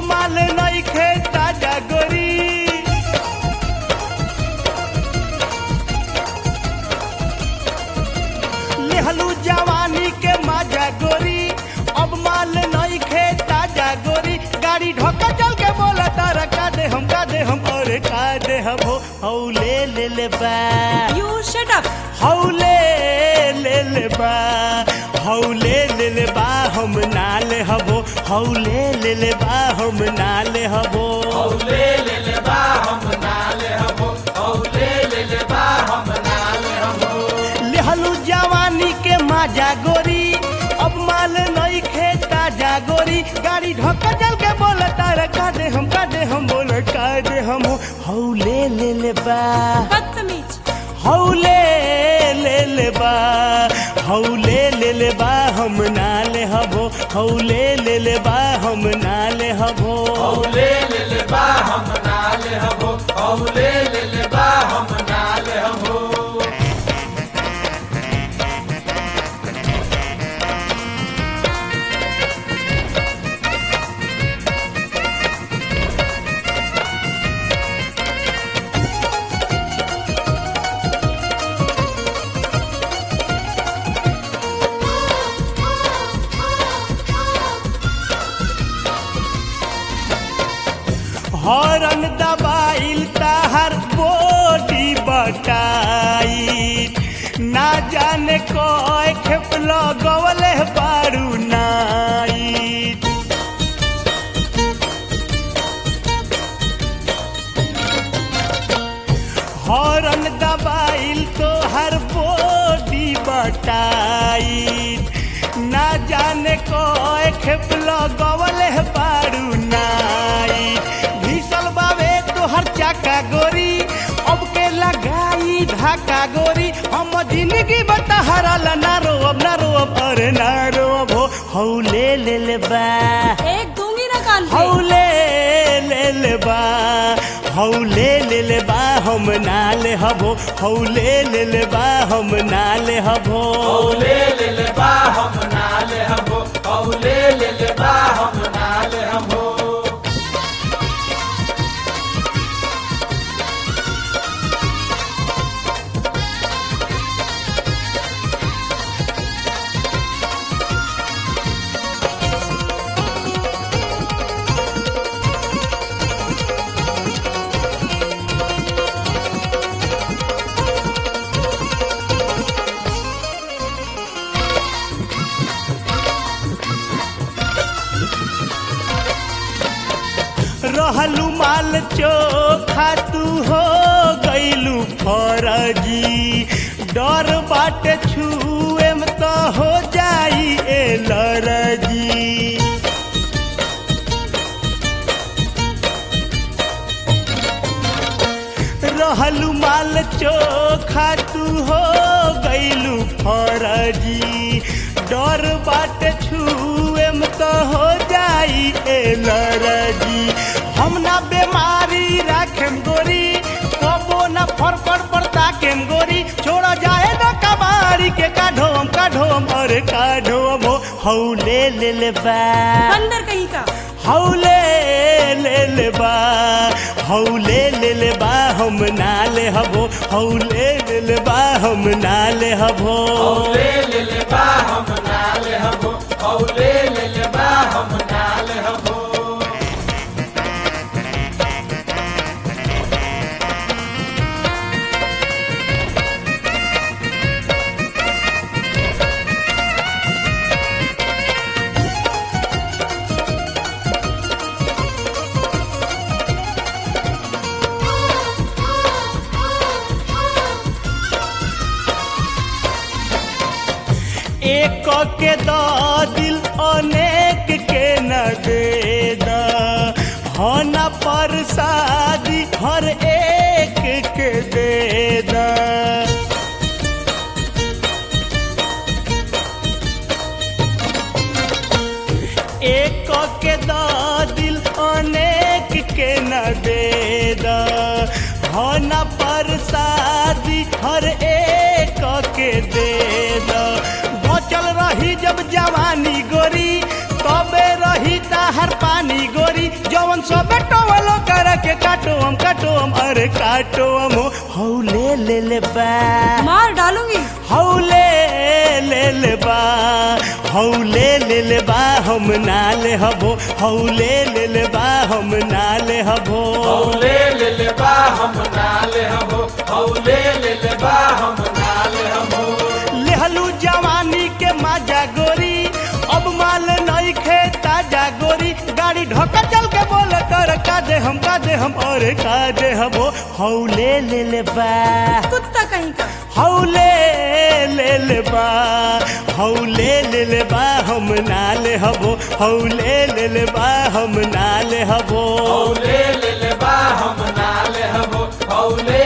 माल नहीं खे ताजा गोरी लेहलू जवानी के माजा गोरी अब माल नहीं खे ताजा गोरी गाड़ी ढोका चल के बोला तारा का दे हम का दे हम और का दे हम हो हौ ले ले ले बा You shut up. हौ ले ले ले बा हौ ले ले ले बा हम ना ले हबो हौ ले ले ले बा हम ना ले हबो लेहलू जवानी के माजा गोरी अब माल नहीं खे ताजा गोरी गाड़ी ढोका चल के बोला तारा का दे हम का दे हम बोला का दे हम हो हौ ले ले ले बा बदतमीज हौ ले ले ले बा हौ ले ले ले बा हम ना ले हबो हौ ले ले ले बा हम ना ले हबो हॉर्न दबाइल ताहर बॉडी बटाई ना जाने कोई खेप लगवले बारू नाइट हॉर्न दबाइल तो हर बॉडी बटाई ना जाने कोई खेप लगवले बारू नाइट भीषल बावे तो हर चाका गोरी अब के लगाई धाका गोरी हम जिंदगी बता हराला ना रो अब ना रो अब अरे ना रो अब हो हौ ले ले ले बा एक दूंगी ना कान पे हौ ले ले ले बा हौ ले ले ले बा हम ना ले हबो हौ ले ले ले बा हम ना ले हबो रहलू माल चोखा तू हो गईलू फरजी डर बाटे छुए में तो हो जाई एलर्जी रहलू माल चोखा तू हो गईलू फरजी डर बाटे छुए में तो हो जाई एलर्जी हम ना बीमारी राखेम गोरी कबो ना फरफर पड़ता केम गोरी छोड़ा जाए ना कबाड़ी के काढोम काढोम अरे काढोम हो हौ ले ले ले बा बंदर कहीं का हौ ले ले ले बा हौ ले ले ले बा हम ना ले हबो हौ ले ले ले बा हम ना ले हबो एक के द दिल अनेक के न दे द होना पर शादी हर एक के दे द एक के द दिल अनेक के न दे द होना पर शादी हर एक के दे द बचल रही जब जवानी गोरी तबे रही ताहर पानी गोरी जवन बेटो वालो कर के काटो हम काटो हम अरे काटो हम हो हौ ले ले ले बा मार डालूंगी हौ ले ले ले बा हौ ले ले ले बा हम ना ले हबो हौ ले ले ले बा हम ना ले हबो हौले ले ले बा हम नाले हबो हौले ले ले बा हम नाले हबो लेहलू जवानी के माजा गोरी अब माल नहीं खे ताजा गोरी गाड़ी ढोका चल के बोल कर का दे हम का दे हम और का दे हबो हौ ले ले ले बा कुत्ता कहीं का हौ ले ले ले बा हौ ले ले ले बा हम ना ले हबो हौ ले ले ले बा हम ना ले हबो हौले ले ले बा हम नाले हबो हौले